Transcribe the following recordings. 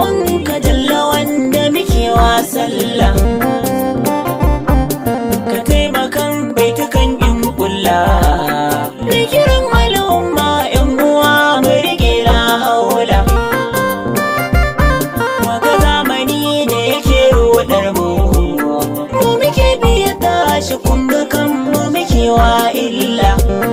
roƙon ka jalla wanda muke wa sallah ka taimakan baitukan in kulla da kiran al'umma yan uwa mu rike la haula Waga zamani da yake rudar mu mu muke biya tashi kun ga kan mu muke wa illa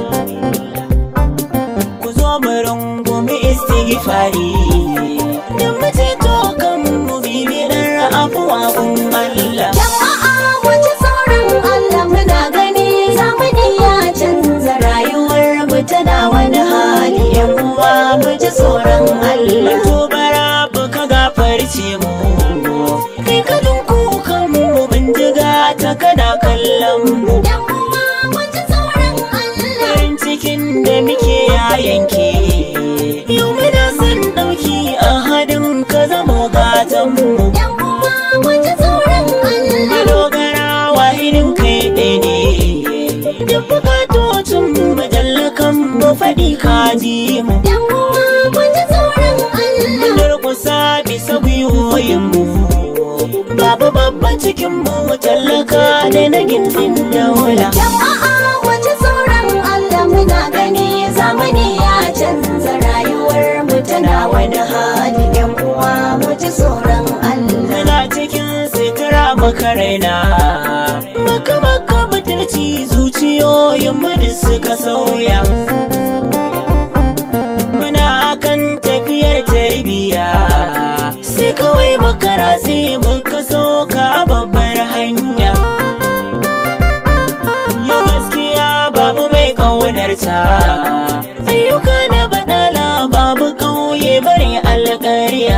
ku zo mu rungumi istighfari da mu ceto kan mu bibiyar afuwa kun Allah Jama'a wace sauran Allah muna gani zamani ya canza rayuwar mu tana wani hali yan uwa mu ji tsoron Allah. To bara ka gafarce mu kai ka kukan mu bindiga ta kana kallon mu Yan uwa mu ji tsoron Allah. farin cikin da muke ya yanke yau muna son ɗauki a hadin ka zamo gatan mu Yan uwa mu ji tsoron Allah. madogara wahidin kai ɗaya ne duk bukatocin mu majallakan mu faɗi ka ji mu Yan uwa mu ji tsoron Allah. Mun durƙusa bisa gwiwoyinmu Babu babba cikinmu tallaka da na gindin daula Jama'a mu ji tsoron Allah muna gani zamani ya canza rayuwar mu tana wani hali yan uwa mu ji tsoron Allah. Muna cikin sitira maka raina Maka maka butulci zuciyoyinmu da suka sauya Muna akan tafiyar tarbiyya Sai kawai makara sai muka soka babbar hanya Yau gaskiya babu mai ƙaunarta Ayyuka na baɗala babu ƙauye bari alƙarya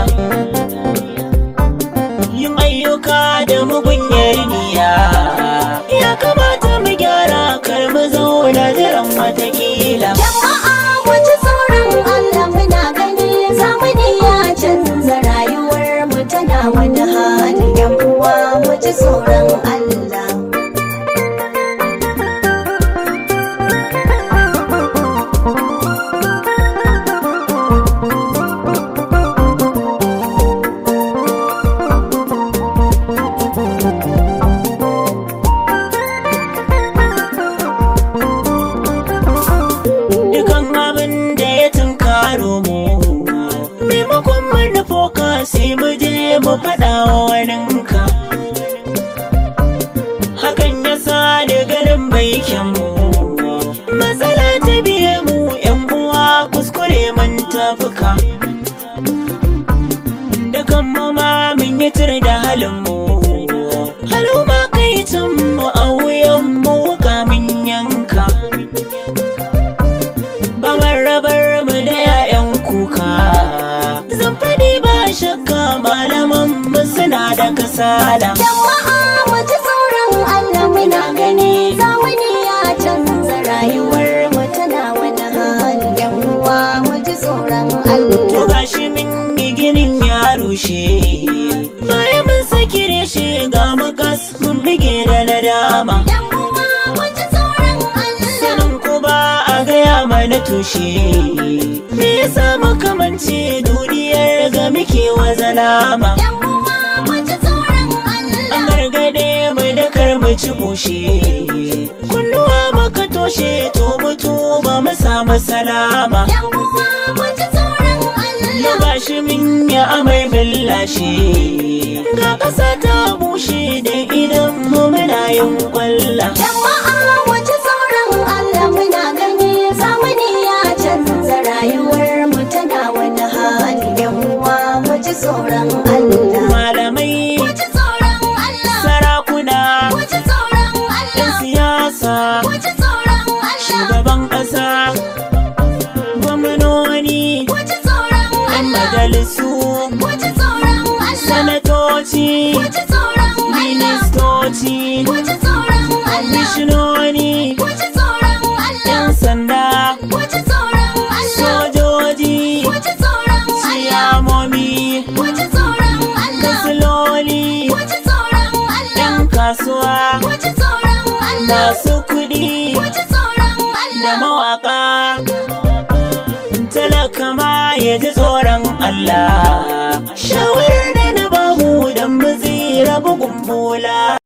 Yin ayyuka da mugunyar niyya Ya kamata mu gyara kar mu zauna jiran watakila Jama'a mu ji tsoron Allah muna gani zamani ya canza rayuwar mu tana wani hali yan uwa mu ji tsoron Allah. Dukan abin da ya tunkaro mu Maimakon mu nufo ka sai mu je mu faɗa wa waninka Hakan ya sa da ganin baikin mu Matsala ta biye mu ‘yan uwa kuskure mun tafuka Dukan mu ma mun yi tur da halin mu Haluma kai can mu a wuyan mu wuka mun yanka Babar rabar mu da 'ya'yan kuka Zan faɗi ba shakka malaman mu suna da kasala Jama'a mu ji tsoron Allah muna gani zamani ya canza rayuwar mu tana wani hali yan uwa mu ji tsoron To Allah. gashi min yi ginin ya rushe Bayan mun saki reshe ga mu gas mun bige da nadama Yan uwa mu ji tsoron Allah. Sanin ku ba a gaya mana tushe Me yasa makamance duniyar ga muke wa zalama Yan uwa mu ji tsoron Allah. An gargade mai da kar mu ci bushe Kunnuwa maka toshe to mutu ba mu samu salama Yan uwa mu ji tsoron Ya Allah. gashi min ya amai billashe Ga ƙasa ta bushe da idan mu muna yin kwalla Jama'a mu ji tsoron Allah muna gani zamani ya canza rayuwar mu tana wani hali yan uwa mu ji tsoron Allah. Malamai, Mu ji tsoron Allah. sarakuna, Mu ji tsoron 'yan Allah. siyasa, Mu ji tsoron Allah. shugaban ƙasa, gwamnoni, Mu ji tsoron 'yan Allah. majalisu, Mu ji tsoron Allah. sanatoci, Mu ji tsoron Allah. ministoci, Mu ji tsoron Allah. mishinoni, Mu ji tsoron Allah. 'yan sanda, Mu ji tsoron Allah. sojoji, Mu ji tsoron Allah. ciyamomi, Mu ji tsoron Allah. kasiloli, Mu ji tsoron Allah. 'yan kasuwa, Mu ji tsoron Allah. masu kuɗi. Mu ji tsoron da Allah. mawaka talaka ma ya ji tsoron Allah shawarar da na bamu don mu tsira bugun bola